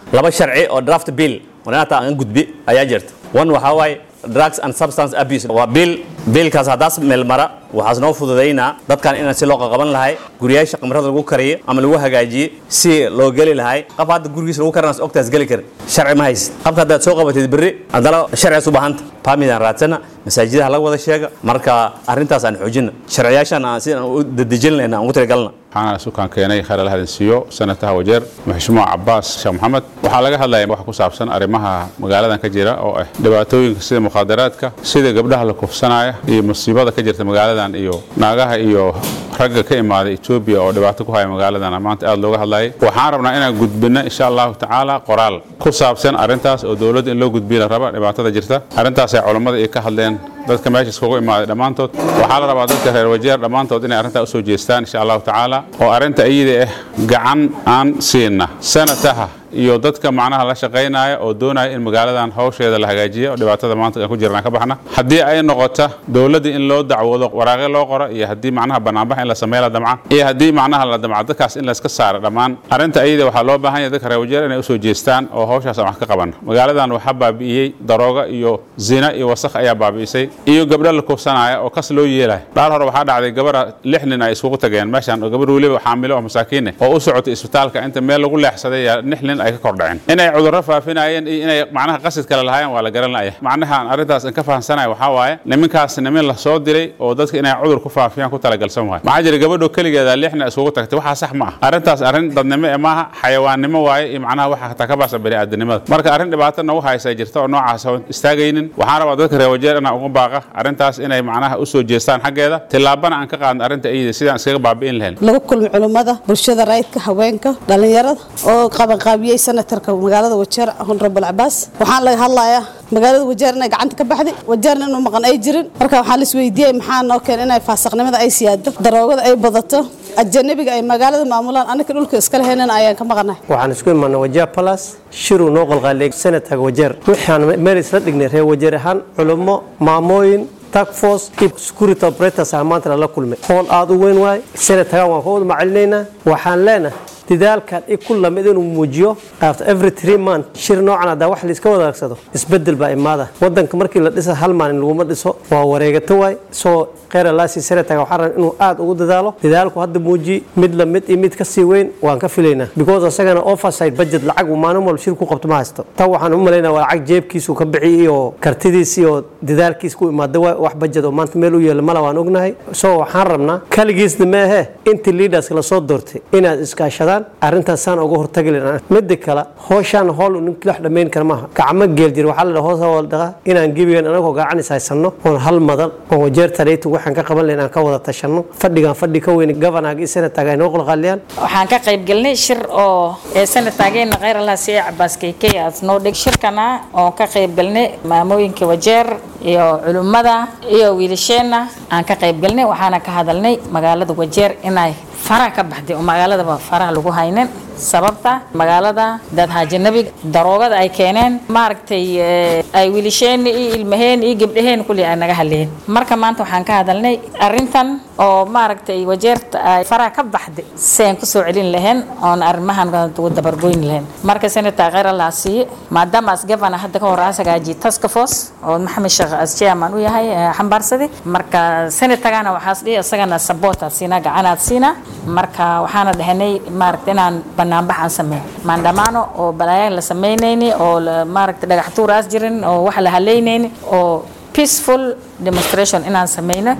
laba sharci oo draft bill wanaata aan gudbi ayaa jirta one waxaa waaye drugs and substance abuse waa bill biilkaas haddaas meel mara waxaas noo fududaynaa dadkan inaan si loo qaqaban lahay guryaasha qamrada lagu kariyo ama lagu hagaajiye si loo geli lahay qab hadda gurigiisa lagu karanaas ogtaas geli karin sharci ma haysid qabka haddaad soo qabatid berri haddana sharcigaas u baahanta baamidaan raadsana masaajidaha laga wada sheega marka arrintaas aan xoojina sharciyaashan aan sidaan u dadejin lahayna aan ugu talagalna waxaana sukaan keenay khayr ala hadinsiiyo sanataha wajeer maxshuumuc cabaas sheekh maxamed waxaa laga hadlaya wax ku saabsan arrimaha magaaladan ka jira oo ah dhibaatooyinka sida mukhaadaraadka sida gabdhaha la kufsanaya iyo musiibada ka jirta magaaladan iyo naagaha iyo ragga ka imaaday etoobiya oo dhibaato ku haya magaaladan maanta aad looga hadlayay waxaan rabnaa inaan gudbino insha allahu tacaala qoraal ku saabsan arrintaas oo dowladda in loo gudbiya la raba dhibaatada jirta arrintaasay culammada iyo ka hadleen dadka meesha iskugu imaaday dhammaantood waxaa la rabaa dadka reer wajeer dhammaantood inay arrintaa usoo jeestaan insha allahu tacaala oo arrinta iyada ah gacan aan siina sanataha iyo dadka macnaha la shaqaynaya oo doonaya in magaaladan hawsheeda la hagaajiyo dhibaatada maanta aan ku jirnaan ka baxna haddii ay noqota dowladda in loo dacwoodo waraaqyo loo qoro iyo haddii macnaha banaanbax in la sameeyo la damca iyo haddii macnaha la damca dadkaas in layska saaro dhammaan arrinta iyada waxaa loo baahan yahay dadka reer wajeer inay usoo jeestaan oo hawshaas aan wax ka qabano magaaladan waxaa baabi'iyey darooga iyo zina iyo wasakh ayaa baabi'isay iyo gabdho la kufsanaya oo kas loo yeelaya dhaal hore waxaa dhacday gabara lix nin ay isugu tageen meeshan oo gabar weliba xaamilo oo masaakiine oo u socotay isbitaalka inta meel lagu leexsaday yaa lix nin ay ka kordhaceen inay cudurro faafinayeen iyo inay macnaha qasid kale lahaayeen waa la garan la'ya macnaha aan arrintaas aan ka fahamsanaya waxaa waaye niminkaas nimin la soo diray oo dadka inay cudur ku faafiyaan ku talagalsan waaye maxaa jira gabadho keligeeda lixna isugu tagtay waxaa sax ma ah arrintaas arrin dadnimo ee maaha xayawaannimo waaye iyo macnaha waxa hataa ka baasa bani'aadanimada marka arrin dhibaato nagu haysa jirta oo noocaas oo istaagaynin waxaan rabaa dadka reer wajeer inaan uga baaqa arrintaas inay macnaha usoo jeestaan xaggeeda tillaabana aan ka qaadno arrinta iyada sidaan iskaga baabi'in lahayn lagu kulmi culummada bulshada rayidka haweenka dhallinyarada oo qabanqaabiyey senatarka magaalada wajeer honorable cabaas waxaan laga hadlayaa magaalada wajeer inay gacanta ka baxday wajeerna inuu maqan ay jirin marka waxaa lis weydiiyey maxaa noo keen inay faasaqnimada ay siyaado daroogada ay badato ajanabiga ay magaalada maamulaan anaka dhulka iska leheynana ayaan ka maqanahay waxaan isku imaanay wajeer balas shiruu noo qalqaaliyay senatarka wajeer waxaan meel isla dhignay reer wajeer ahaan culummo maamooyin tagfos iyo security operators ah maanta lala kulmay howl aada u weyn waay senatagan waan ka wada macalinaynaa waxaan leenahay dadaalkan i ku lamid inuu muujiyo after every three month shir noocan haddaa wax laiska wadaagsado isbedel baa imaada wadanka markii la dhisa hal maalin laguma dhiso waa wareegato waay soo kheyra laasi senataga waxaan rabaa inuu aad ugu dadaalo dadaalku hadda muuji mid la mid iyo mid ka sii weyn waan ka filaynaa because asagana oversight budget lacag uu maalin walba shir ku qabto ma haysto tan waxaan u malaynaa waa lacag jeebkiisu ka bixi iyo kartidiis iyo dadaalkiis ku imaada waay wax budget oo maanta meel u yeelo mala waan ognahay so waxaan rabnaa kaligiisna meehe intii leaderska lasoo doortay inaad iskaashadaan arrintaas saan uga hortagi lahaa midda kale hooshaan hool ninki wax dhammayn kara maaha gacmo geel jir waxaa la dhaha hoos wal dhaqa inaan gebigan anagoo gacan is haysanno oon hal madan oo wajeerta dhaytu waxaan ka qaban lahayn aan ka wada tashanno fadhigan fadhi ka weyn gavanaga iyo senataga ay noo qalqaaliyaan waxaan ka qayb galnay shir oo ee senataageena kheyr allah siiye cabaas keykey aad noo dhig shirkana oo ka qayb galnay maamooyinka wajeer iyo culummada iyo wiilasheenna aan ka qayb galnay waxaana ka hadalnay magaalada wajeer inay faraha ka baxday oo magaaladaba faraha lagu haynin sababta magaalada dad haajanabiga daroogada ay keeneen maaragtay ay wiilasheen iyo ilmaheen iyo gabdhaheen kulli ay naga hadleen marka maanta waxaan ka hadalnay arrintan oo maaragtay wajeerta ay faraha ka baxday seen kusoo celin lahayn oon arrimahan ugu dabargoyn lahayn marka senator kheyr allah siiye maadaama as gavana hadda ka hor as hagaajiye task force oo maxamed sheekh as chairman u yahay xambaarsaday marka senatorgana waxaas dhihi isagana support aad siinaa gacanaad siinaa marka waxaana dhahanay maaragta inaan banaanbaxaan sameyn maandhamaano oo balaayaa la samaynayni oo maaragta dhagax tuuraas jirin oo wax la halaynayni oo peaceful demonstration inaan sameyno